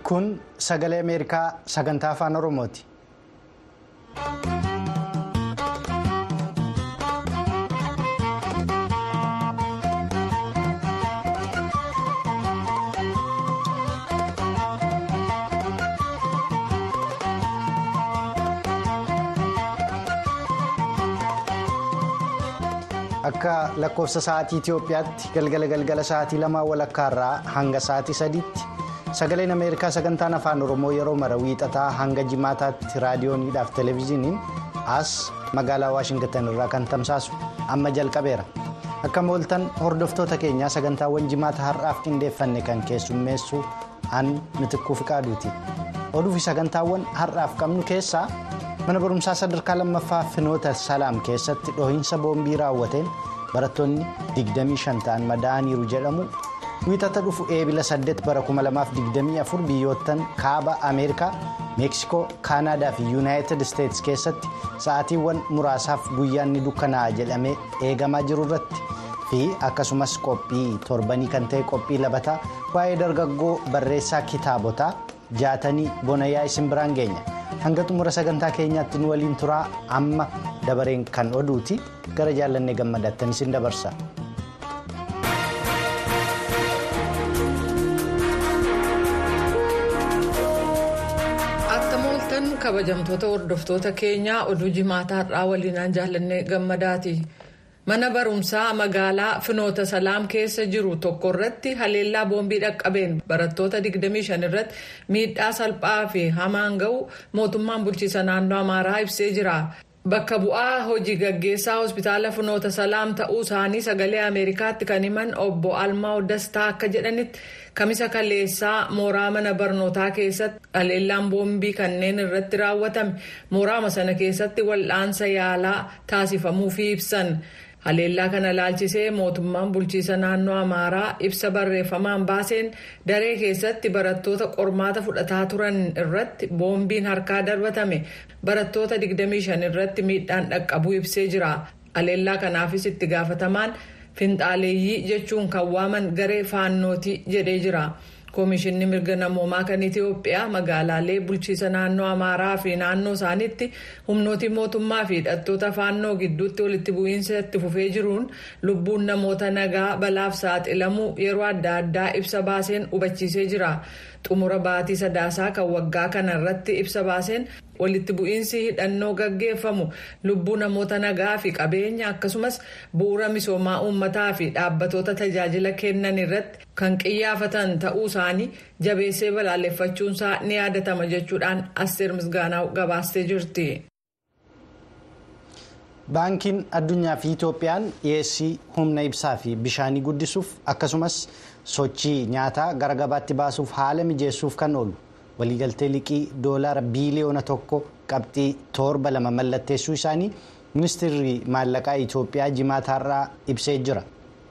Kun sagalee Ameerikaa sagantaa afaan Oromooti. Akka lakkoofsa sa'aatii Itoophiyaatti galgala galgala sa'aatii lamaa walakkaarraa hanga sa'aatii sadiitti sagaleen Ameerikaa sagantaan afaan Oromoo yeroo mara wiixataa hanga jimaataatti raadiyooniidhaaf televezyiiniin as magaalaa Waashingtan irraa kan tamsaasu amma jalqabeera. Akka mooltan hordoftoota keenyaa sagantaawwan jimaata har'aaf qindeeffanne kan keessummeessu an mitikkuu fiqaaduuti. Oduu fi sagantaawwan har'aaf qabnu keessaa. mana barumsaa sadarkaa lammaffaa finoota salaam keessatti dhohiinsa boombii raawwateen barattoonni 25 ta'an madaa'aniiru jedhamu wiixata dhufu eebila 8 bara 2024 biyyoottan kaaba ameerikaa meeksikoo kaanaadaa fi yuunaayitid isteetsi keessatti sa'aatiiwwan muraasaaf guyyaan ni dukkanaa'a jedhamee eegamaa jiru irratti fi akkasumas qophii torbanii kan ta'e qophii labataa waa'ee dargaggoo barreessaa kitaabotaa jaatanii bonayaa isin biraan geenya. hanga xumura sagantaa keenyaatti nu waliin turaa amma dabareen kan oduuti gara jaallannee gammadattan isin dabarsa. Akka mooltan kabajamtoota hordoftoota keenyaa oduu jimaataa har'aa waliinaan jaallannee gammadaati. Mana barumsaa magaalaa Finoota Salaam keessa jiru tokko irratti haleellaa boombii dhaqqabeen barattoota 25 irratti miidhaa salphaa fi hamaan ga'u mootummaan bulchiisa naannoo Amaaraa ibsee jira. Bakka bu'aa hojii gaggeessaa hospitaala Finoota Salaam ta'uu isaanii sagalee Ameerikaatti kan himan obbo Almaa'u Dastaa akka jedhanitti kamisa kaleessaa mooraa mana barnootaa keessatti haleellaan boombii kanneen irratti raawwatame mooraama sana keessatti wal'aansa yaalaa taasifamuufii ibsan. haleellaa kana laalchisee mootummaan bulchiisa naannoo amaaraa ibsa barreeffamaan baaseen daree keessatti barattoota qormaata fudhataa turan irratti boombiin harkaa darbatame barattoota 25 irratti miidhaan dhaqqabuu ibsee jira haleellaa kanaafis itti gaafatamaan finxaaleeyyii jechuun kan waaman garee faannootii jedhee jira. Koomishinni mirga namoomaa kan Itoophiyaa magaalaalee bulchiisa naannoo Amaaraa fi naannoo isaaniitti humnooti mootummaa fi hidhattoota faannoo gidduutti walitti bu'iinsa itti fufee jiruun lubbuun namoota nagaa balaaf saaxilamuu yeroo adda addaa ibsa baaseen hubachiisee jira. Xumura baatii sadaasaa kan waggaa kana irratti ibsa baaseen walitti bu'iinsi hidhannoo gaggeeffamu lubbuu namoota nagaa fi qabeenya akkasumas bu'uura misoomaa uummataa fi dhaabbatoota tajaajila kennan irratti kan qiyyaafatan ta'uu isaanii jabeessee balaaleffachuunsaa ni yaadatama jechuudhaan asteer misgaanaa gabaastee jirti. Baankiin addunyaa fi Itoophiyaan dhiyeessii humna ibsaa fi bishaanii guddisuuf akkasumas sochii nyaataa gara gabaatti baasuuf haala mijeessuuf kan oolu waliigaltee liqii doolaara biiliyoona tokko qabxii torba lama mallatteessuu isaanii ministeerri maallaqaa Itoophiyaa jimaataarraa ibsee jira.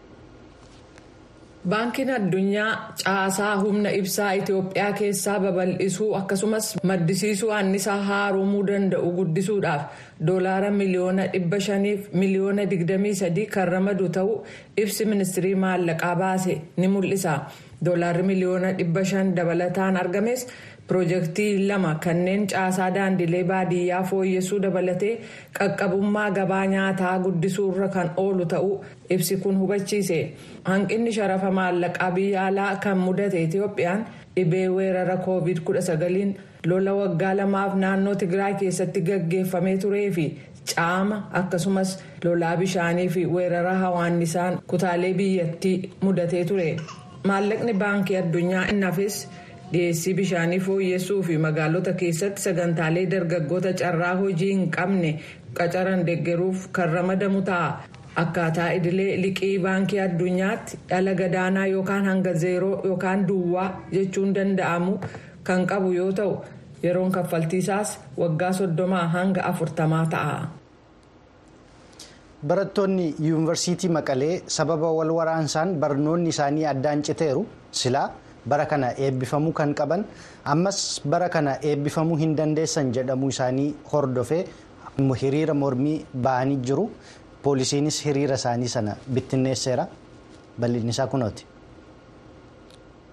Baankiin addunyaa caasaa humna ibsaa Itoophiyaa keessaa babal'isuu akkasumas maddisiisuu annisaa haaromuu danda'u guddisuudhaaf doolaara miliyoona dhibba shaniif miliyoona digdamii sadii kan ramadu ta'uu ibsi ministirii maallaqaa baase ni mul'isa. Doolaarri miliyoona dhibba shan dabalataan argames piroojeektii lama kanneen caasaa daandilee baadiyyaa fooyyessuu dabalatee qaqqabummaa gabaa nyaataa guddisuurra kan oolu ta'uu ibsi kun hubachiise hanqinni sharafa maallaqaa biyya alaa kan mudate itoophiyaan dhibee weerara koovid 19 lola waggaa lamaaf naannoo tigraay keessatti gaggeeffamee turee fi caama akkasumas lolaa bishaanii fi weerara hawaannisaan kutaalee biyyattii mudatee ture maallaqni baankii addunyaa innafis. dhiyeessii bishaanii fooyyessuu fi magaalota keessatti sagantaalee dargaggoota carraa hojii hin qabne qacaran deeggaruuf kan ramadamu ta'a. Akkaataa idilee liqii baankii addunyaatti dhala gadaanaa yookaan hanga zeeroo yookaan duwwaa jechuun danda'amu kan qabu yoo ta'u yeroon kaffaltiisaas waggaa soddomaa hanga afurtamaa ta'a. Barattoonni yuunivarsiitii Maqalee sababa wal waraansaan barnoonni isaanii addaan citeeru silaa. bara kana eebbifamuu kan qaban ammas bara kana eebbifamuu hin dandeessan jedhamuu isaanii hordofee hiriira mormii ba'anii jiru poolisiinis hiriira isaanii sana bittinneesseera bal'inni isaa kunooti.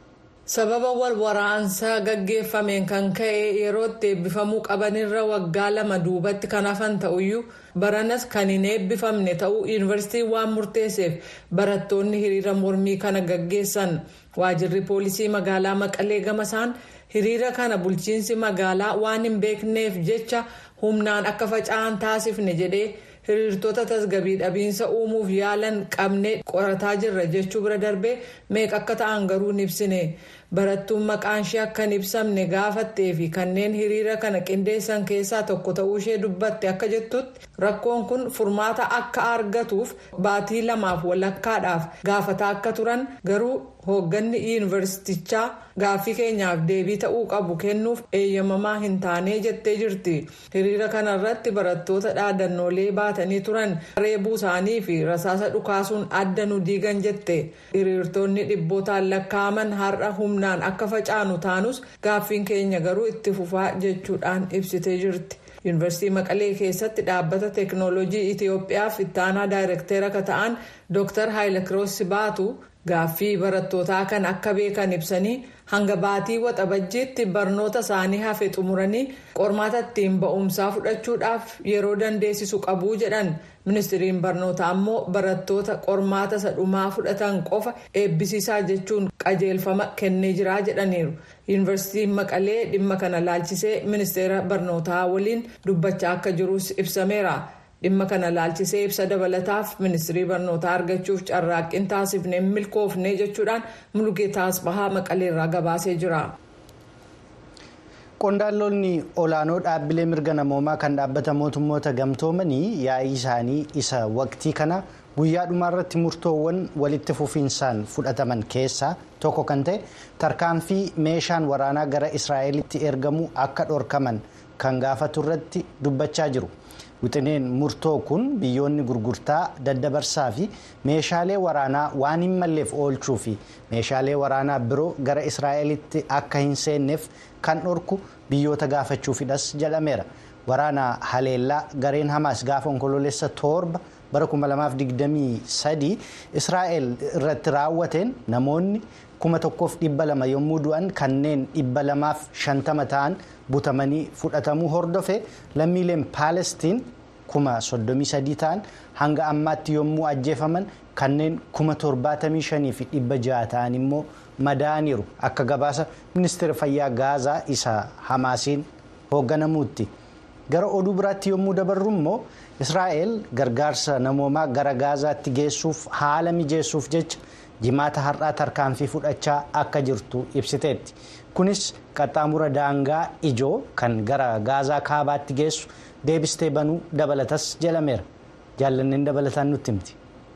sababa wal waraansaa gaggeeffameen kan ka'e yerootti eebbifamuu qabanirra waggaa lama duubatti kan hafan ta'uyyuu baranas kan hin eebbifamne ta'uu yuunivarsiitiin waan murteesseef barattoonni hiriira mormii kana gaggeessan waajirri poolisii magaalaa maqalee gamasaan hiriira kana bulchiinsi magaalaa waan hin beekneef jecha humnaan akka faca'an taasifne jedhee. hiriirtota tasgabii dhabiinsa uumuuf yaalan qabnee qorataa jirra jechuu bira darbee meeqa akka ta'an garuu hin ibsine barattuun maqaan ishee akka hin ibsamne gaafattee fi kanneen hiriira kana qindeessan keessaa tokko ta'uu ishee dubbatte akka jettutti rakkoon kun furmaata akka argatuuf baatii lamaaf walakkaadhaaf gaafataa akka turan garuu hoogganni yuunivarsiitichaa gaaffii keenyaaf deebii ta'uu qabu kennuuf eeyyamamaa hin taane jettee jirti hiriira kanarratti barattoota dhaadannoolee baatanii turan reebuu isaanii fi rasaasa dhukaasuun adda nu diigan jette hiriirtonni dhibbootaan lakkaa'aman har'a humnaan akka facaanu taanus gaaffiin keenya garuu itti fufaa jechuudhaan ibsitee jirti. yuunivarsiitii maqalee keessatti dhaabbata teeknooloojii itiyoophiyaaf ittaanaa daayirektera akka ta'an dr haayilakiroos baatu gaaffii barattootaa kan akka beekan ibsanii hanga baatii waxabajjiitti barnoota isaanii hafe xumuranii qormaata ittiin ba'umsaa fudhachuudhaaf yeroo dandeessisu qabuu jedhan ministiriin barnootaa ammoo barattoota qormaata sadhumaa fudhatan qofa eebbisiisaa jechuun qajeelfama kennee jiraa jedhaniiru yuunivarsiitiin maqalee dhimma kana laalchisee ministeera barnootaa waliin dubbachaa akka jirus ibsameera. dhimma kana laalchisee ibsa dabalataaf ministirii barnootaa argachuuf carraaqqiin taasifne milkoofne jechuudhaan mulgeetaa asbahaa maqaleerraa gabaasee jira. qondaaltonni olaanoo dhaabbilee mirga namoomaa kan dhaabbata mootummoota gamtoomanii yaa'ii isaanii isa waqtii kana guyyaa dhumaarratti murtoowwan walitti fufiinsaan fudhataman keessaa tokko kan ta'e tarkaanfii meeshaan waraanaa gara israa'elitti ergamu akka dhorkaman kan gaafatu irratti dubbachaa jiru. wixineen murtoo kun biyyoonni gurgurtaa daddabarsaa fi meeshaalee waraanaa waan hin malleef oolchuu fi meeshaalee waraanaa biroo gara israa'elitti akka hin seenneef kan dhorku biyyoota gaafachuufidhas jedhameera waraana haleellaa gareen hamaas gaafa onkoloolessa torba bara 2023 israa'el irratti raawwateen namoonni 1200 yommuu du'an kanneen 250 ta'an butamanii fudhatamuu hordofe lammiileen paalestiin 33 ta'an hanga ammaatti yommuu ajjeefaman kanneen 75 fi 600 ta'an immoo madaa'aniiru akka gabaasa ministeera fayyaa gaazaa isa hamaasiin hoogganamuutti gara oduu biraatti yommuu dabarru immoo israa'el gargaarsa namoomaa gara gaazaatti geessuuf haala mijeessuuf jecha jimaata har'aa tarkaanfii fudhachaa akka jirtu ibsiteetti kunis qaxxaamura daangaa ijoo kan gara gaazaa kaabaatti geessu deebistee banuu dabalatas jedhameera jaallanneen dabalataan nutti himti.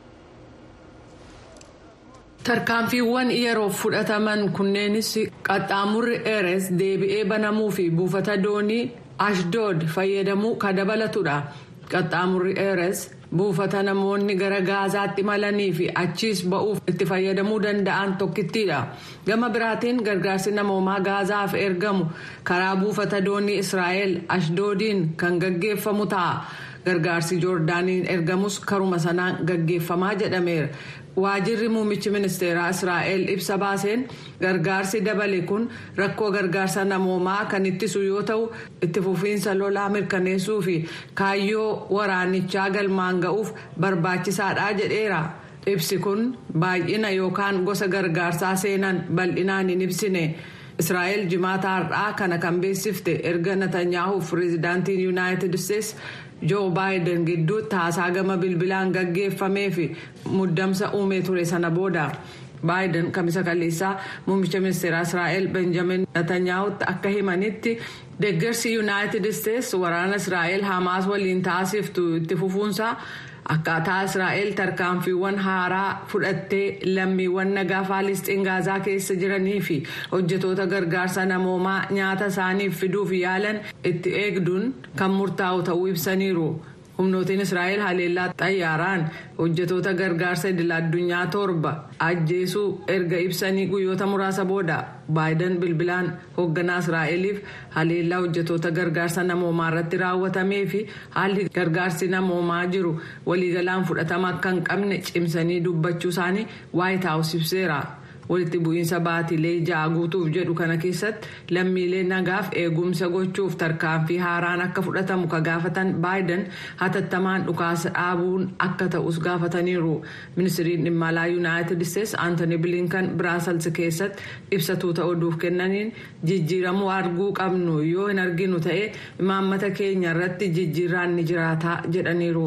tarkaanfiiwwan yeroof fudhataman kunneenis qaxxaamurri eres deebi'ee banamuu fi buufata doonii ashdood fayyadamuu kan dabalatudha qaxxaamurri eres buufata namoonni gara gaazaatti malanii fi achiis ba'uuf itti fayyadamuu danda'an tokkittiidha gama biraatiin gargaarsi namoomaa gaazaaf ergamu karaa buufata doonii israa'el ashdoodiin kan gaggeeffamu ta'a gargaarsi joordaaniin ergamus karuma sanaan gaggeeffamaa jedhameera. waajirri muummichi ministeeraa israa'el ibsa baaseen gargaarsi dabale kun rakkoo gargaarsa namoomaa kan ittisu yoo ta'u itti fufiinsa lolaa mirkaneessuu fi kaayyoo waraanichaa galmaan ga'uuf barbaachisaadha jedheera ibsi kun baay'ina yookaan gosa gargaarsaa seenan bal'inaan hin ibsine. israa'el jimaata har'aa kana kan beeksifte erga natanyaahu pireezidaantiin yuunaayitid isteetsi joo baayiden gidduutti haasaa gama bilbilaan gaggeeffamee fi muddamsa uumee ture sana booda baayiden kamisa kaleessaa muummicha ministeeraa israa'el benjamin natanyahutti akka himanitti deeggarsi yuunaayitid isteetsi waraana israa'el hamaas waliin taasiftu itti fufuunsaa. akkaataa israa'el tarkaanfiiwwan haaraa fudhattee lammiiwwan nagaa faalisxiin gaazaa keessa jiranii fi hojjetoota gargaarsa namoomaa nyaata isaaniif fiduuf yaalan itti eegduun kan murtaa'u ta'uu ibsaniiru humnootiin israa'el haleellaa xayyaaraan hojjetoota gargaarsa idil addunyaa torba ajjeesuu erga ibsanii guyyoota muraasa booda baayiden bilbilaan hoogganaa israa'eliif haleellaa hojjetoota gargaarsa namoomaa irratti raawwatamee fi haalli gargaarsi namoomaa jiru waliigalaan fudhatama akka hin qabne cimsanii dubbachuu isaanii waayit haawus ibseera walitti bu'iinsa baatilee ja'a guutuuf jedhu kana keessatti lammiilee nagaaf eegumsa gochuuf tarkaanfii haaraan akka fudhatamu ka gaafatan baayiden hatattamaan dhukaasa dhaabuun akka ta'us gaafataniiru ministiriin dhimma alaa yuunaayitid isteetsi aantoni bilinkan biraasels keessatti ibsatuu ta'uudhuuf kennaniin jijjiiramuu arguu qabnu yoo hin arginu ta'e imaammata keenya irratti jijjiirraan ni jiraata jedhaniiru.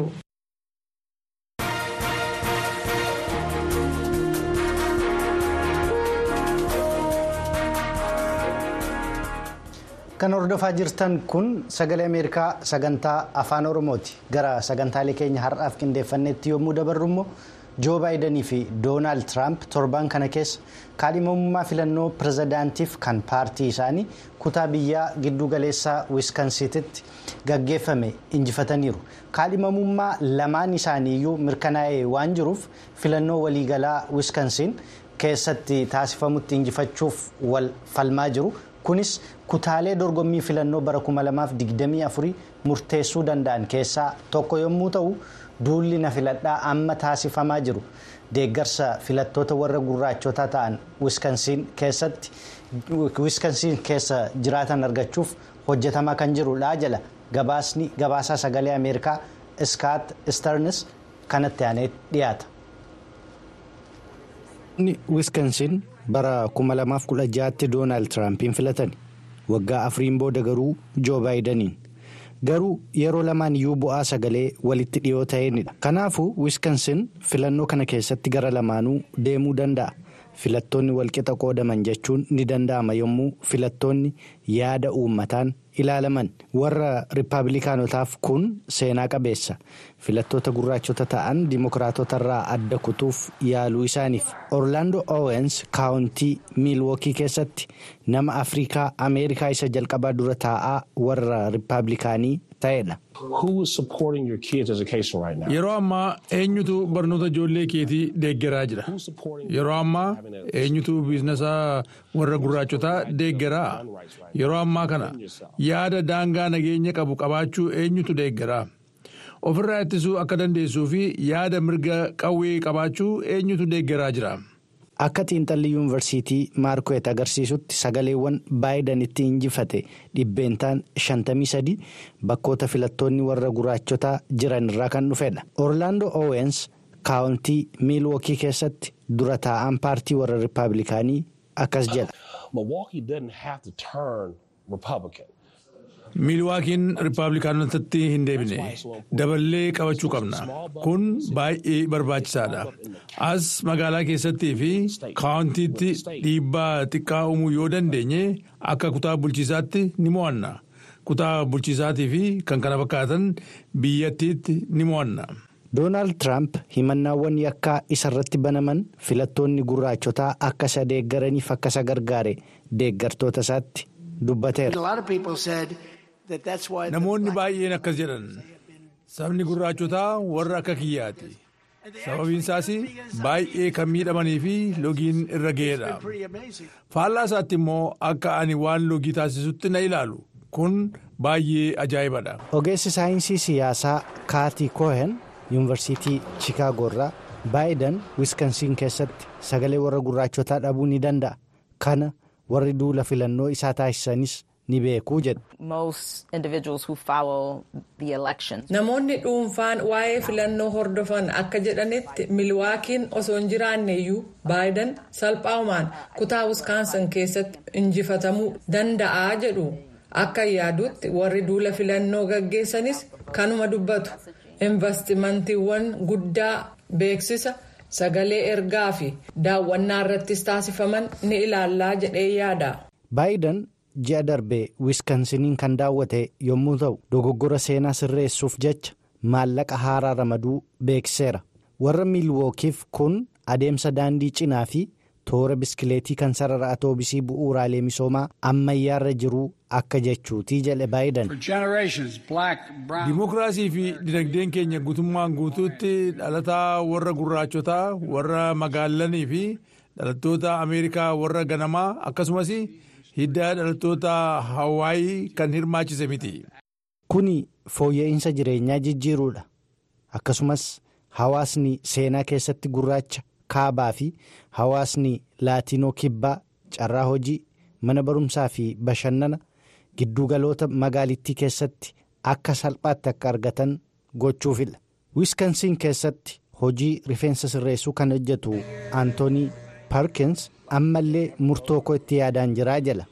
kan hordofaa jirtan kun sagalee ameerikaa sagantaa afaan oromooti gara sagantaalee keenya har'aaf qindeeffannetti yommuu dabarru immoo joo baayidanii fi doonaald tiraamp torbaan kana keessa kaadhimamummaa filannoo pirezidaantiif kan paartii isaanii kutaa biyyaa giddu galeessaa wiiskansiititti gaggeeffame injifataniiru kaadhimamummaa lamaan isaaniiyyuu mirkanaa'ee waan jiruuf filannoo waliigalaa wiiskansiin keessatti taasifamutti injifachuuf wal falmaa jiru. kunis kutaalee dorgommii filannoo bara 2024 murteessuu danda'an keessaa tokko yommuu ta'u duulli na filadhaa amma taasifamaa jiru deeggarsa filattoota warra gurraachotaa ta'an wiskansiin keessatti wiskansiin keessa jiraatan argachuuf hojjetamaa kan jirudha jala gabaasni gabaasaa sagalee ameerikaa iskaat isternis kanatti aanee dhiyaata. wiskansiin bara 2016tti doonaald tiraampiin filatan waggaa afuriin booda garuu joo baayidaniin garuu yeroo lamaan iyyuu bu'aa sagalee walitti dhiyoo ta'eenidha kanaafuu wiskansin filannoo kana keessatti gara lamaanuu deemuu danda'a filattoonni walqixa qoodaman jechuun ni danda'ama yommuu filattoonni yaada uummataan ilaalaman warra riippaabilikaanotaaf kun seenaa qabeessa filattoota gurraachota ta'an dimokiraatotarraa adda kutuuf yaaluu isaaniif orlaandoo oowens kaawuntii miilwookii keessatti nama afrikaa ameerikaa isa jalqabaa dura taa'aa warra riippaabilikaanii ta'edha. Yeroo ammaa eenyutu barnoota ijoollee keetii deeggaraa jira. Yeroo ammaa eenyutu biiznasaa warra gurraachotaa deeggaraa. Yeroo ammaa kana yaada daangaa nageenya qabu qabaachuu eenyutu deeggaraa. Ofirraa ittisuu akka dandeessuu fi yaada mirga qawwee qabaachuu eenyutu deeggaraa jira. Akka xiinxalli yuunivarsiitii maarkweet agarsiisutti sagaleewwan baayidanitti injifate dhibbeentaan 53 bakkoota filattoonni warra gurraachotaa jiran irraa kan dhufedha. Orlaandoo oowens kaawuntii miilwookii keessatti dura taa'aan paartii warra riippaabilikaanii akkas jedha. miilwaakiin riippaabilikaanotatti hin deebine daballee qabachuu qabna kun baay'ee barbaachisaadha as magaalaa keessattii fi kaawuntiitti dhiibbaa xiqqaa uumuu yoo dandeenye akka kutaa bulchiisaatti ni mo'anna kutaa bulchiisaatii fi kan kana fakkaatan biyyattiitti ni mo'anna. doonaald tiraamp himannaawwan yakkaa isarratti banaman filattoonni gurraachotaa akka isa deeggaraniif akka isa gargaare deeggartoota isaatti dubbateera. Namoonni baay'een akkas jedhan sabni gurraachotaa warra akka kiyyaati. Sababiin isaas baay'ee kan miidhamanii fi logiin irra ga'eedha. Faallaa isaatti immoo akka ani waan logii taasisutti na ilaalu kun baay'ee ajaa'ibadha. Ogeessi saayinsii siyaasaa Kaatii Koohen yuunivarsiitii Chicaagoo irraa Baayidan Wiskansiin keessatti sagalee warra gurraachotaa dhabuu ni danda'a. Kana warri duula filannoo isaa taasisanis ni beekuu jedhu. Namoonni dhuunfaan waa'ee filannoo hordofan akka jedhanitti milwaakiin osoo hin jiraanne iyyuu baayidan salphaahumaan kutaa wiskaansan keessatti injifatamuu danda'a jedhu akka yaadutti warri duula filannoo gaggeessanis kanuma dubbatu investimantiiwwan guddaa beeksisa sagalee ergaa fi daawwannaa irrattis taasifaman ni ilaallaa jedhee yaada. baayidan ji'a darbee wiskansiniin kan daawwate yommuu ta'u dogoggora seenaa sirreessuuf jecha maallaqa haaraa ramaduu beeksiseera warra miilwookiif kun adeemsa daandii cinaa fi toora biskileetii kan sarara atoobisii bu'uuraalee misoomaa ammayyaarra jiruu akka jechuutii jedhe baayidan. Dimookiraasii fi dinagdeen keenya guutummaan guutuutti dhalataa warra gurraachotaa warra magaalanii fi dhalattoota ameerikaa warra ganamaa akkasumas hidda dhalattoota hawaayii kan hirmaachise miti. Kuni fooyya'insa jireenyaa jijjiiruudha. Akkasumas hawaasni seenaa keessatti gurraacha kaabaa fi hawaasni laatiinoo kibbaa carraa hojii mana barumsaa fi bashannana giddugaloota magaalittii keessatti akka salphaatti akka argatan gochuufidha. wiiskansiin keessatti hojii rifeensa sirreessuu kan hojjetu antoonii paarkins ammallee murtoo koo itti yaadaan jiraa jala.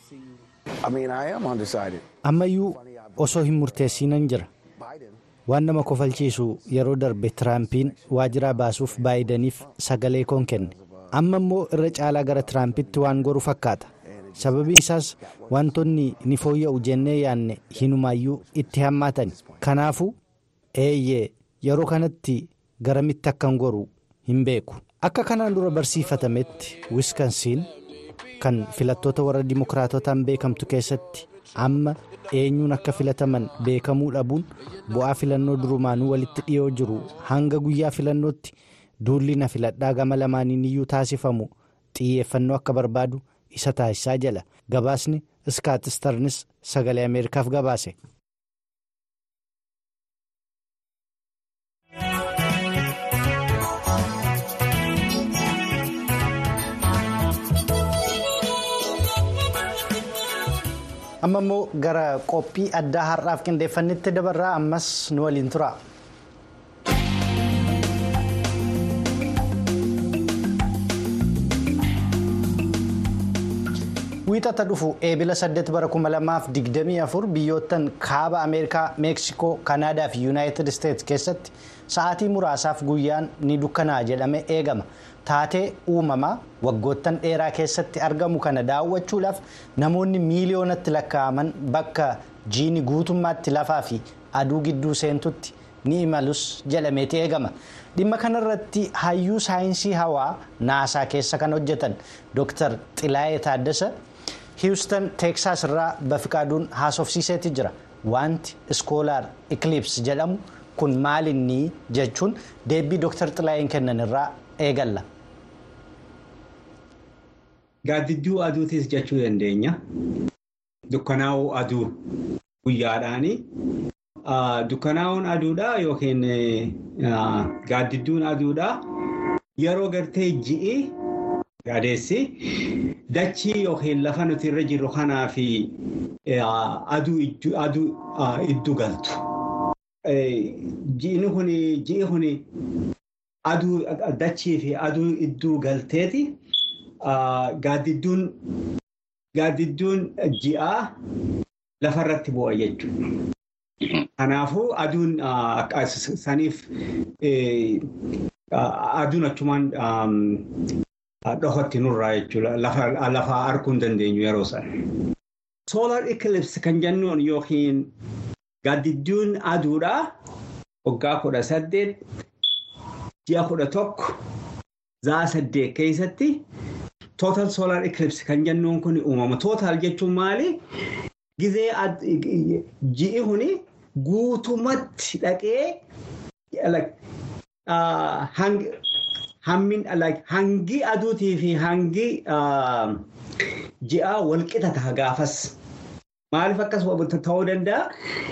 ammayyuu osoo hin murteessinan jira waan nama kofalchiisu yeroo darbe tiraampiin waajiraa baasuuf baayidaniif sagalee koon kenne amma immoo irra caalaa gara tiraampitti waan goru fakkaata sababiin isaas wantoonni ni fooyya'u jennee yaanne hinumaayyuu itti hammaatan kanaafuu eeyyee yeroo kanatti garamitti akkan goru hin beeku akka kanaan dura barsiifatametti wiskansiin kan filattoota warra dimokiraatotaan beekamtu keessatti amma eenyuun akka filataman beekamuu dhabuun bu'aa filannoo durumaanuu walitti dhiyoo jiru hanga guyyaa filannootti duulli na filadhaa gama lamaaniin iyyuu taasifamu xiyyeeffannoo akka barbaadu isa taasisaa jala gabaasni iskaatistarnis sagalee ameerikaaf gabaase. amma immoo gara qophii addaa har'aaf qindeeffannetti dabarraa ammas nu waliin tura. wiixata dhufu eebila 8 bara 2024 biyyoottan kaaba ameerikaa meeksikoo kanaadaa fi yuunaayitid isteetsi keessatti sa'aatii muraasaaf guyyaan ni dukkanaa'a jedhame eegama taatee uumamaa waggoottan dheeraa keessatti argamu kana daawwachuudhaaf namoonni miiliyoonatti lakkaa'aman bakka jiini guutummaatti lafaa fi aduu gidduu seentutti ni imalus jedhameeti eegama dhimma kanarratti hayyuu saayinsii hawaa naasaa keessa kan hojjetan dr xilaayee taaddasa hiwustan teeksaas irraa bafiqaaduun haasofsiiseeti jira wanti iskoolaar ikilips jedhamu kun maalinni jechuun deebii dr xilaayeen kennan irraa eegalla. Gaaddidduu aduutis jechuu dandeenya. Dukkanaa'uu aduu guyyaadhaani. Dukkanaa'uun aduudhaa yookiin gaaddidduun aduudhaa yeroo gartee ji'i gaadeessi dachii yookiin lafa nuti irra jirru kanaa fi aduu iddu galtu. Ji'i kuni aduu dachii fi aduu idduu galteeti. Gaaddidduun ji'aa lafarratti bu'a jechuudha. Kanaafuu aduun saniif aduun achumaan dhohatti nurraa jechuudha. Lafa arguu hin dandeenyu yeroo sana. Solar eclipse kan jennuun yookiin gaaddidduun aduudhaa waggaa kudha saddeet ji'a kudha tokko za'a saddeet keessatti total solar eclipse kan jennuun kun uumama. Total jechuun maali? Gizee ji'i kuni guutumatti dhaqee hangi aduutii fi hangi ji'aa walqixa ta'a gaafas. Maaliif akkas ta'uu danda'a?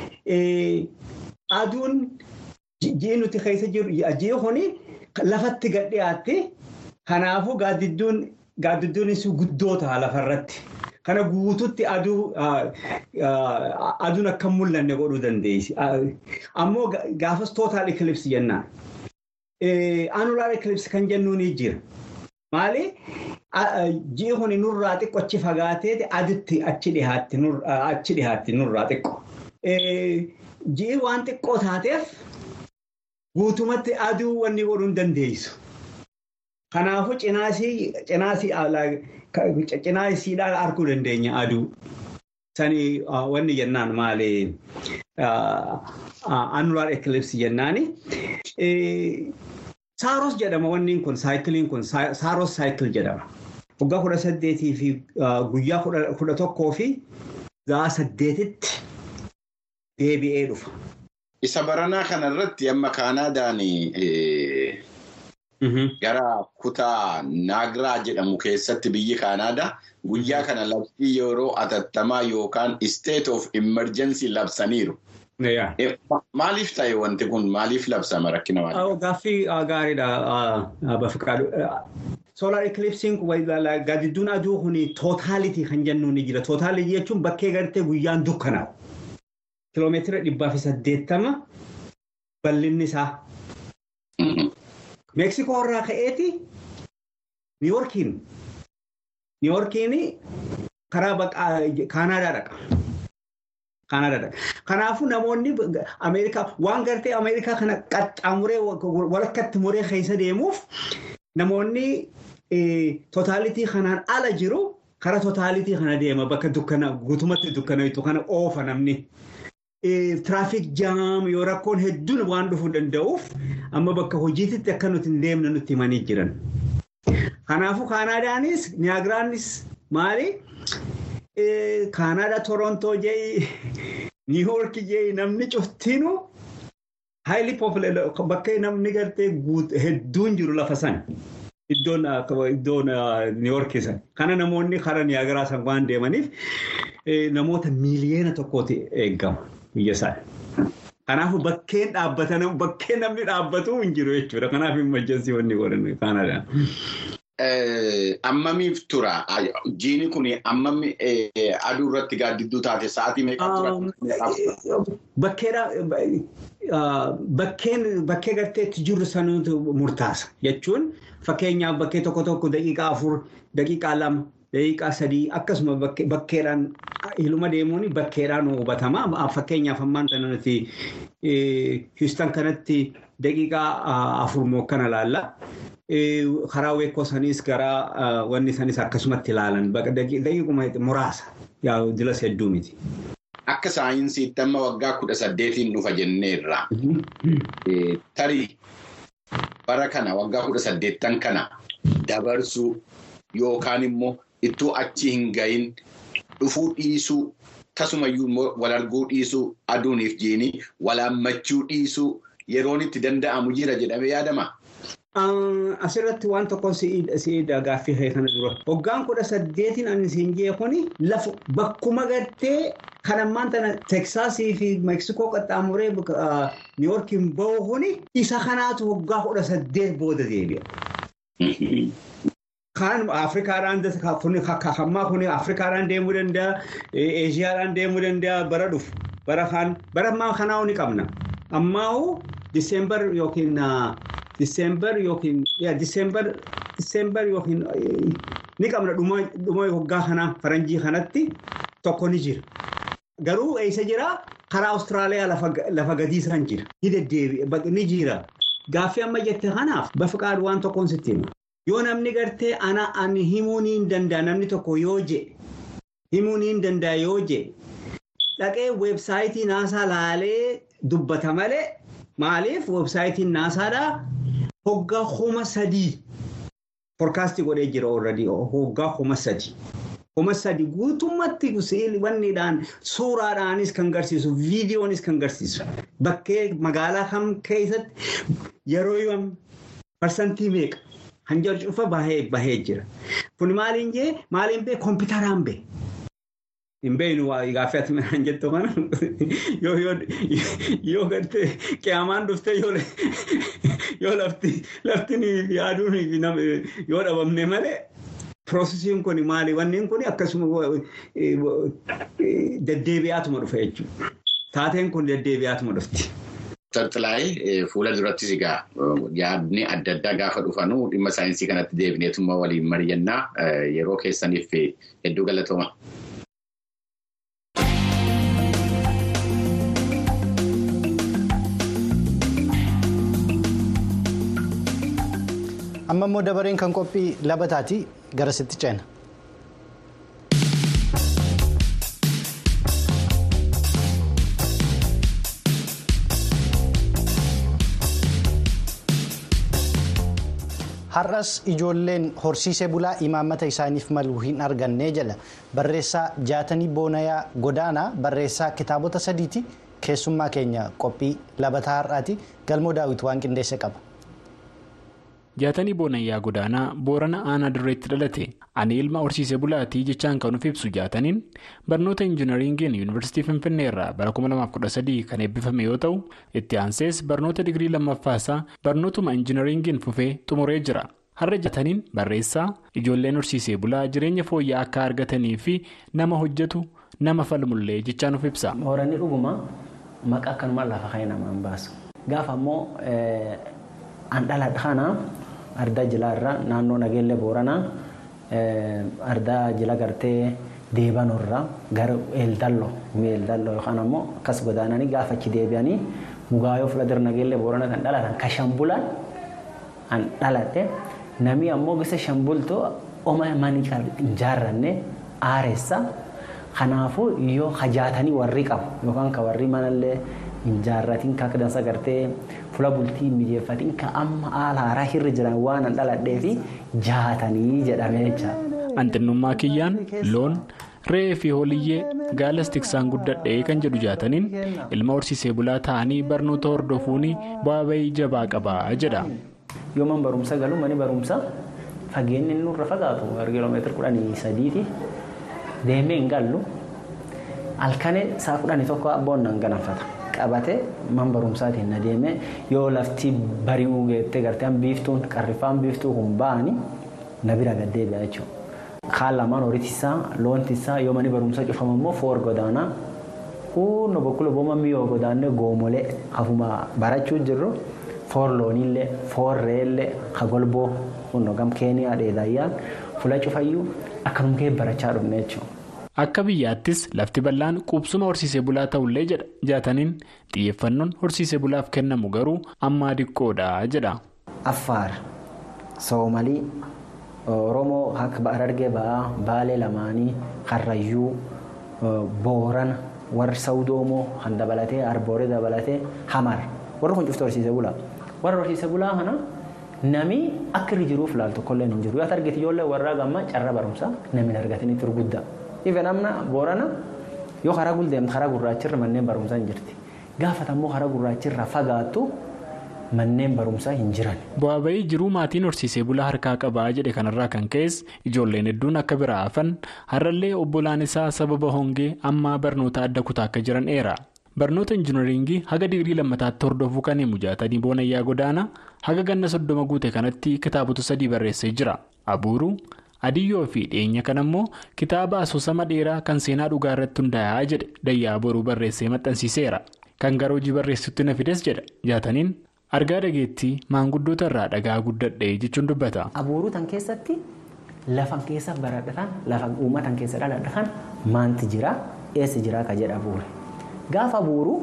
Aduun ji'i nuti keessa jiru ji'i kuni lafatti gad dhiyaatti. Kanaafuu gaaddidduunis guddoo ta'a lafarratti. Kana guututti aduun akka mul'anne godhuu dandeessi. Ammoo gaafas tootaal ikilipsi jennaan. Anulaar ikilipsi kan jennuun ni jira. Maali? Ji'i kuni nurraa xiqqoo achi fagaateeti aditti achi dhiyaatti nurraa xiqqoo. Ji'i waan xiqqoo taateef guutumatti aduu wanni godhuu hin dandeessu. Kanaafuu cinaasiidhaan arguu dandeenya aduu. Sani wanni jennaan maali? Annular eclipse jennaani. Saaros jedhama wanni kun saayikiliin kun saaros saayikil jedhama. Waggaa kudha saddeetii fi guyyaa kudha tokkoo fi za'a saddeetitti deebi'ee dhufa. Isa baranaa kanarratti amma Kaanaadaan gara kutaa Naagiraa jedhamu keessatti biyyi Kaanaadaa guyyaa kana labsii yeroo atattamaa yookaan state of emergency labsaniiru. Maaliif ta'e wanti kun maaliif labsama rakkina maalii? Gaaffii gaariidha Bafiqaadu. Soolaar ikilipsiin gaadidduun aduu kun tootaalitii kan jennu ni jira. Tootaalitii jechuun bakkee gartee guyyaan dukkanaa'u. Kiloomeetira dhibbaa fi saddeettama bal'inni isaa. Meeksikoo irraa ka'eeti Niiwoorkiin. Niiwoorkiin karaa Kaanaadaa dhaqa. Kanaafuu namoonni Ameerikaa waan gartee Ameerikaa kana qaxxaamuree walakkatti muree keessa deemuuf namoonni tootaalitii kanaan ala jiru karaa tootaalitii kana deema bakka dukkana guutumatti dukkanaitu kana oofa namni. Tiraafik jaam yoo rakkoon hedduun waan dhufuu danda'uuf amma bakka hojiititti akka nuti hin deemne nutti himanii jiran. Kanaafuu Kaanaadaanis Niyaagiraanis maali? Kaanaada Torontoo jee Niiwoorki jee namni cuftinuu haayilii poopuleer bakka namni gartee hedduun jiru lafa sana. Iddoon iddoon Niiwoorki sana. Kana namoonni karaa Niyaagiraa san waan deemaniif namoota miiliyoona tokkooti eegama biyya isaa. Kanaafuu bakkeen dhaabbatan bakkeen namni dhaabbatu hin jiru jechuudha. Kanaaf hin majjansi wanni godhan Kaanaadaan. Ammamiif tura? Jiini kun ammami aduu irratti gaaddidduu taate sa'aatii meeqa tura? Bakkeen bakkee garteetti jirru sanuutu murtaasa jechuun fakkeenyaaf bakkee tokko tokko daqiiqaa afur, daqiiqaa lama, daqiiqaa sadii akkasuma bakkeedhaan iluma deemuun bakkeedhaan hubatama. Fakkeenyaaf ammaan sana nuti Houston kanatti daqiiqaa afur moo kana laalla. karaa weekoo sanis gara wanni sanis akkasumatti ilaalan daqiiquma muraasa dilas hedduu miti. Akka saayinsiitti amma waggaa kudha saddeetiin dhufa jenneerra. Tarii bara kana waggaa kudha saddeettan kana dabarsuu yookaan immoo ittuu achi hin gahin dhufuu dhiisuu tasumayyuu wal arguu dhiisuu aduuniif jiini walaammachuu dhiisuu yeroon itti danda'amu jira jedhamee yaadama. Asirratti waan tokko si'idha gaaffii kana dura. Waggaan kudha saddeetiin ani siin jee kuni lafa bakkuma gartee kan ammaan tana Teksaasii fi Meeksikoo qaxxaamuree Niiwoorkiin bahu kuni isa kanaatu waggaa kudha saddeet booda deebi'a. Kan Afrikaadhaan hammaa kuni Afrikaadhaan deemuu danda'a, Eeshiyaadhaan deemuu danda'a bara dhufu. Bara kan bara ammaa kanaa ni qabna. Ammaa Diseembar yookiin Diseembar yookiin Diseembar Diseembar yookiin ni qabna dhuma waggaa kanaa faranjii kanatti tokko ni jira. Garuu eessa jira karaa Awustiraaliyaa lafa gadiisaan jira. Ni deddeebi'a ni jira. Gaaffii amma jette kanaaf bafiqaadhu waan tokkoon sitti hima. Yoo namni gartee ana ani himuu ni danda'a namni tokko yoo je himuu ni danda'a yoo je dhaqee weebsaayitii naasaa laalee dubbata malee maaliif weebsaayitiin naasaadhaa hoggaa kuma sadii foorkaastii godhee jira oolradii hoggaa kuma sadii. Kuma sadii guutummaatti wanniidhaan suuraadhaanis kan garsiisu viidiyoonis kan garsiisu bakkee magaalaa kam keessatti yeroo yoom parsantii meeqa hanjar cufa bahee jira. Kun maaliin jee maaliin bee kompiitaraan bee. Hin beeknu gaaffii ati midhaan jettu kana yoo gartee qiyaamaan dhuftee yoo lafti yaaduun yoo dhabamne malee. Piroosesiin kun maali? Wanni kun akkasuma deddeebi'aatuma dhufa jechuudha. Taateen kun deddeebi'aatuma dhufti. Tartilaayee fuula durattis egaa yaadni adda addaa gaafa dhufanu dhimma saayinsii kanatti deebineetummaa waliin mari'annaa yeroo keessaniif hedduu galatooma. amma immoo dabareen kan qophii labataati gara sitti ceena. har'as ijoolleen horsiisee bulaa imaammata isaaniif malu hin arganne jedha barreessaa jaatanii boonayaa godaanaa barreessaa kitaabota sadiiti keessummaa keenya qophii labataa har'aati galmoo daawit waan qindeesse qaba. jaatanii boonayyaa godaanaa boorana aanaa dirreetti dhalate ani ilma horsiisee bulaatii jechaan kan nuuf ibsu jaataniin barnoota injinariingiin yuunivarsiitii finfinnee irraa bara 2013 kan eebbifame yoo ta'u itti aansees barnoota digirii lammaffaasaa barnootuma injinariingiin fufee xumuree jira har'a jaataniin barreessaa ijoolleen horsiisee bulaa jireenya fooyya'aa akka argatanii fi nama hojjetu nama falmullee jechaan nuuf ibsa. Booranni dhuguma maqaa akkanuma lafa ka'ee namaan baasu. Gaafa ammoo an dhaladha kana ardaa jilaa irra naannoo nageellee booranaa ardaa jila gartee deebanurra gara eeldalloo eeldalloo yookaan ammoo akkas godaananii gaafa achi deebi'anii mugaayoo fuuldura nageellee booranaa kan dhalatan ka shambulan an dhaladhe namni ammoo gosa shambultoo oma manii kan hin jaarranne aareessa kanaafuu yoo hajaatanii warri qabu yookaan ka warri manallee hin jaarratiin ka dansa gartee fuula bultii mijeeffatiin ka amma haala haaraa hirri jiran waan an dhaladhee fi jaatanii jedhamee jecha. Anxinnummaa kiyyaan loon re'ee fi holiyyee gaalas tiksaan guddadhee kan jedhu jaataniin ilma horsiisee bulaa ta'anii barnoota hordofuun bu'aa bahii jabaa qabaa jedha. Yoo man barumsa galu mani barumsa fageenyi inni nurra fagaatu kiiloomeetira kudhanii sadiiti deemee hin gallu halkanii saa kudhanii tokko abboon nan ganafata. qabate man barumsaatiin na deeme yoo lafti bari'uu geettee garteen biiftuun qarrifaan biiftuu kun ba'anii na bira gad deebi'a jechuudha. Kaan lamaan horitisaa loontisaa yoo mani barumsaa cufamu immoo foor godaanaa kunno bokkula booma mi'oo godaannee goomolee hafuma barachuu jirru foor looniillee foor re'eellee hagolboo kunno gam keeniyaa dheedaayyaan fuula cufayyuu akkanum kee barachaa dhufne jechuudha. Akka biyyaattis lafti bal'aan qubsuma horsiisee bulaa ta'ullee jedha jaataniin xiyyeeffannoon horsiisee bulaaf kennamu garuu ammaa diqqoodha jedha. Affaar Soomalii Oromoo akka Harargee ba'aa Baalee lamaanii Karrayyuu Boorana warri Sawdoomoo kan dabalatee Arbooree dabalatee Hamar warri kun cuftu horsiisee bulaa. Warra horsiisee bulaa kana nami akka irra jiruuf laal tokkollee hin jiru. Yoo argite ijoollee warraa gammaa carra barumsaa namni argatanii turguddaa. Ife namna boorana yoo karaa guldeemte karaa gurraachirra manneen barumsaa hin jirti. Gaafata immoo karaa gurraachirra fagaattu manneen barumsaa hin jiran. Bu'aa bahii jiruu maatiin horsiisee bulaa harkaa qabaa jedhe kanarraa kan ka'es ijoolleen hedduun akka biraa hafan har'allee obbolaan isaa sababa hongee ammaa barnoota adda kutaa akka jiran eera. Barnoota injinariingii haga digirii lammataatti hordofuu kan himu jaatanii boonayyaa godaana haga ganna soddoma guute kanatti kitaabota sadii barreessee jira. Abuuruu. Adiyyoo fi dhiyeenya kana immoo kitaaba asoosama dheeraa kan seenaa dhugaa irratti hundaa'aa jedhe dayyaa boruu barreessee maxxansiiseera. Kan gara hojii barreessutti na fides jedha jaataniin argaa dhageettii maanguddoota irraa dhagaa guddadhee jechuun dubbata. Abuuruu tan keessatti lafan keessa baradhatan lafa uummatan keessa dhaladhatan maanti jira eessa jira ka jedha abuure. Gaafa abuuruu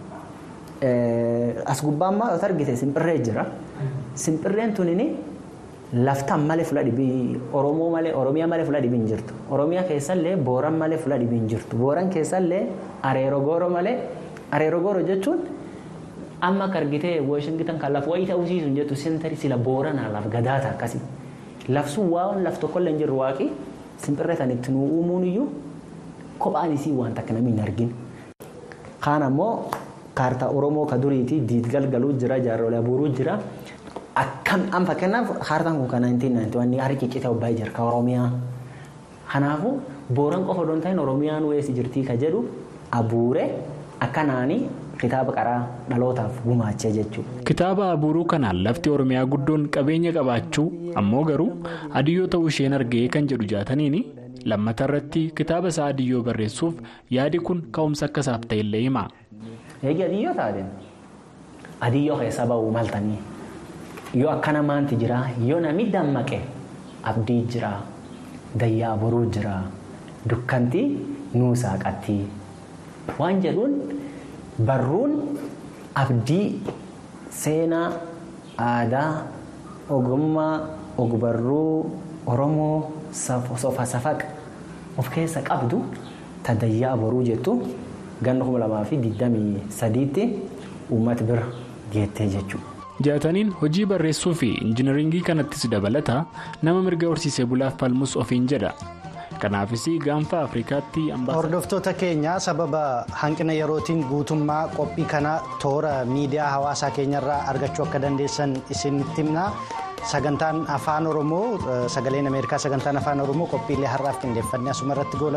as gubbaammaa yoo argite simpirree jira. Simpirreen tunini laftaan malee fula dhibii Oromoo malee Oromiyaa malee fula dhibii hin jirtu. Oromiyaa keessallee Booran malee fula dhibii hin jirtu. Booran keessallee Areero Gooro malee Areero Gooro jechuun amma akka argitee Wooshingitan kan lafa wayii ta'uu siisu hin jettu sentari sila Booranaa laf gadaata akkasii. Lafsun waan laf tokkollee hin jirru waaqii simpirree kan itti nuu uumuun iyyuu kophaan isii waan takka namni hin argin. Kaan ammoo kaartaa Oromoo ka duriitii diidgal galuu jira jaarrolee abuuruu jira. Akkam an fakkeenyaaf kaartaan kun kan 1991 harki ciccitee obbaayee jira ka Oromiyaa. Kanaafuu booran qofa odoon ta'in Oromiyaan weessi jirtii ka jedhu abuure akkanaanii kitaaba qaraa dhalootaaf gumaachee jechuudha. Kitaaba abuuruu kanaan lafti Oromiyaa guddoon qabeenya qabaachuu ammoo garuu adiyyoo ta'uu isheen argee kan jedhu jaataniini lammata irratti kitaaba isaa adiyyoo barreessuuf yaadi kun ka'umsa akka isaaf ta'ellee hima. Eegi adiyyoo taate adiyyoo keessa ba'uu maltanii. yoo akkana maanti jira yoo namni dammaqe abdii jira dayyaa boruu jira dukkanti nuusaa qatti waan jedhuun barruun abdii seenaa aadaa ogummaa ogbarruu oromoo sofa safaqa of keessa qabdu ta dayyaa boruu jettu ganna kuma lamaa fi digdamii sadiitti uummata bira geettee jechuudha. jaataniin hojii barreessuu fi injinaringii kanattis dabalata nama mirga horsiisee bulaaf falmus ofiin jedha kanaafis gaanfa afrikaatti hordoftoota keenya sababa hanqina yerootiin guutummaa qophii kana toora miidiyaa hawaasaa keenyarraa argachuu akka dandeessan isinitti himna sagantaan afaan oromoo sagaleen ameerikaa sagantaan afaan oromoo qophiilee har'aaf qindeeffannee asuma irratti